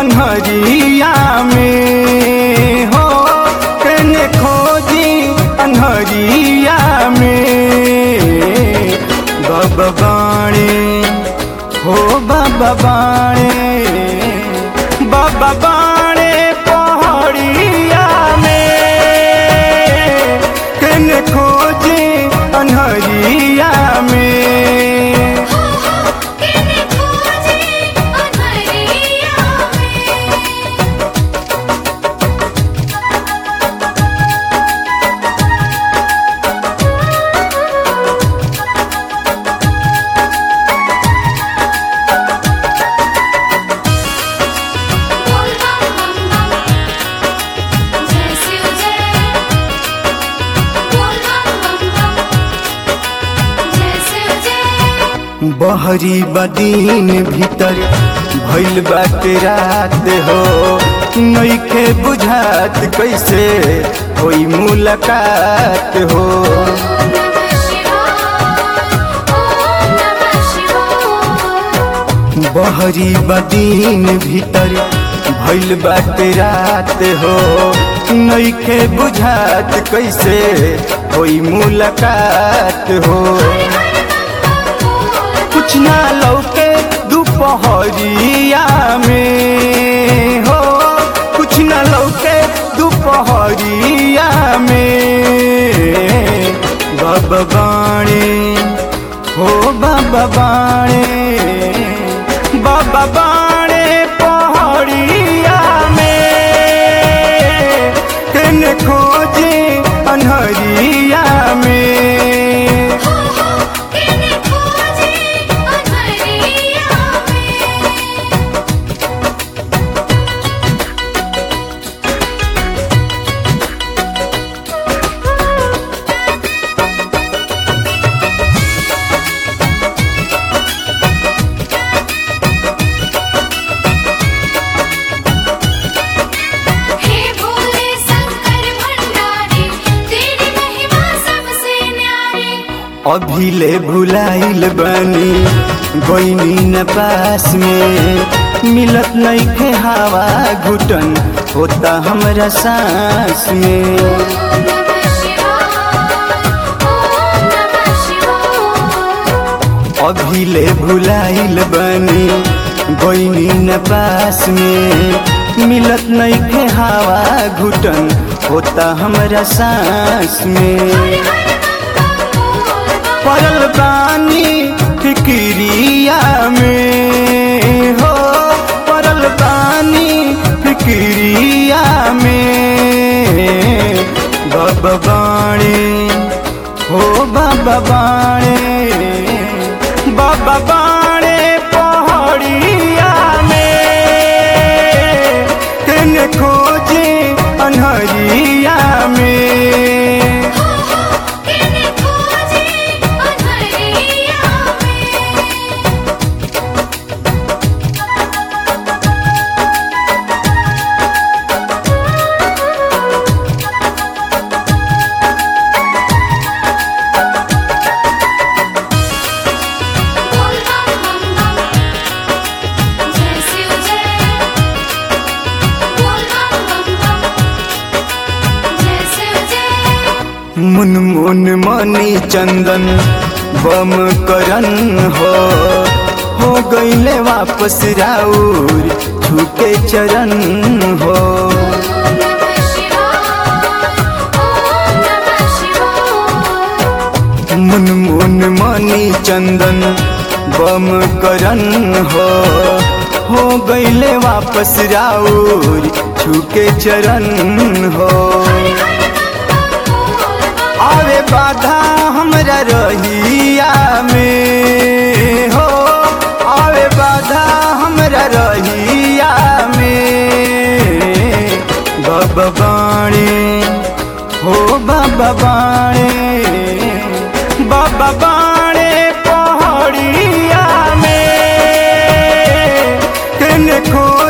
अनहरिया में हो केने खोजी अनहरिया में बाबा बाणे हो बाबा बाणे बाबा बाणे पहाड़िया में केने खोजी अनहरिया में केने खोजे अनहरिया में बोल बम बम बम जय शिव जय बोल बम बम बम जय शिव जय बहरी बदीन भीतर भइल बाटे रात हो नइखे बुझात कैसे होई मुलाकात हो ओम नमः शिवाय ओम नमः शिवाय बहरी बदीन भीतर भइल बाटे रात हो नइखे बुझात कैसे होई मुलाकात हो कुछ ना लौके दोपहरिया में हो कुछ ना लौके दोपहरिया में बाबा बाणे हो बाबा बाणे बाबा बाणे पहाड़िया में केने खोजे अनहरिया में केने खोजे अनहरिया में हे भोले शंकर भंडारी तेरी महिमा सबसे न्यारी अभिले भुलाइल बनी गईनी न पास में मिलत नइखे हवा घुटन होता हमरा सांस में ओम नमः शिवाय ओम नमः शिवाय अभिले भुलाइल बनी गईनी न पास में मिलत नइखे हवा घुटन होता हमरा सांस में पड़ल बानी फिक्रिया में हो पड़ल बानी फिक्रिया में बाबा बाणे हो बाबा बाणे बाबा बाणे पहाड़िया में केने खोजे अनहरिया में केने खोजे अनहरिया में बोल बम बम बम जय शिव जय बोल बम बम बम जय शिव जय मुन मुन मनी चंदन बम करन हो हो गईले वापस राउर छूटे चरण हो ओम नमः शिवाय ओम नमः शिवाय मुन मुन मनी चंदन बम करन हो हो गईले वापस राउर छूके चरण हो आवे बाधा हमरा रहिया में हो आवे बाधा हमरा रहिया में बाबा बाणे हो बाबा बाणे बाबा बाणे पहाड़िया में केने खो